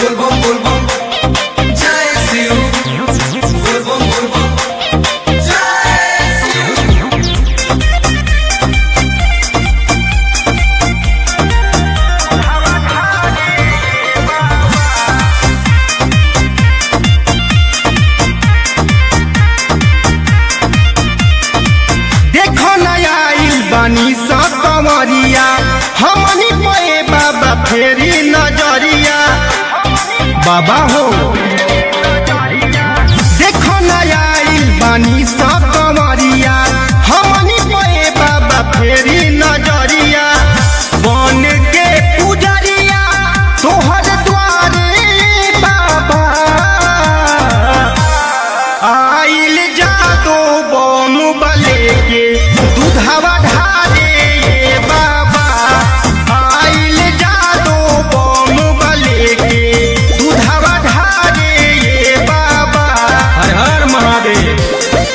बोलबम बोलबम जय शिव बोलबम बोलबम जय शिव देखो नया आइल बानी सा कंवरिया हमनी पे बाबा फेरी नजरिया बाबा हो देखो नया आइल बानी सा कंवरिया हमनी पे बाबा फेरी नजरिया बन के पुजरिया तोहर द्वारे बाबा आइल जादो बम बले के दूधवा ढारे ये बाबा आइल जादो बम बले के दूधवा ढारे ये बाबा हर हर महादेव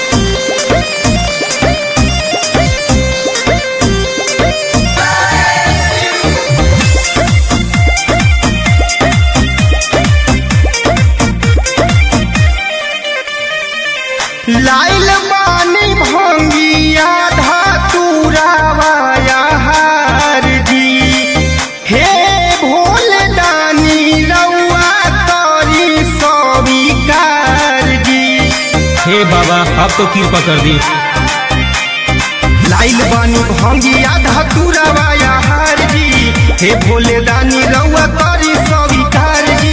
लाइल बानी भंगिया धातुरावाया हार जी हे भोल दानी रउआ तोरी सविकार जी हे बाबा अब तो कृपा कर दी लाइल बानी भंगिया धातुरावाया हार जी हे भोले दानी रउआ तोरी सविकार जी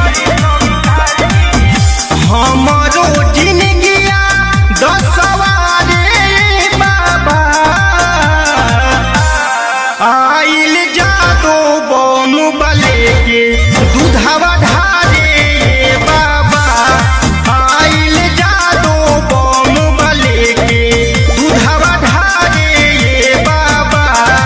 हमारो जिंदगिया दसवारे बाबा आइल जादो बम बले के दूधवा ढारे ये बाबा आइल जादो बम बले के दूधवा ढारे ये बाबा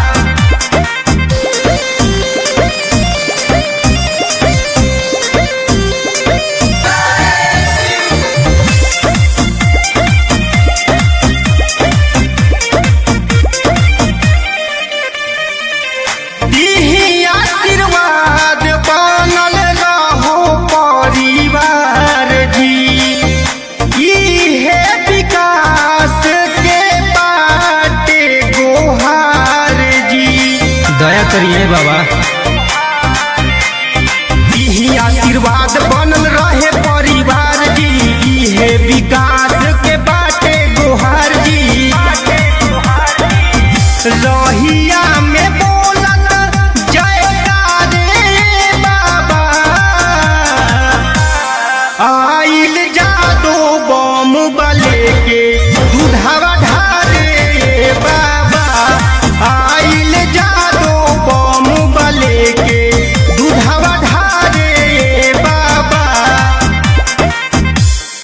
दीही आशीर्वाद बनल रहो परिवार जी इहे विकास के बाटे गोहार जी दया करिए बाबा इही आशीर्वाद बनल रहे परिवार जी इहे विकास के बाटे गोहार जी रही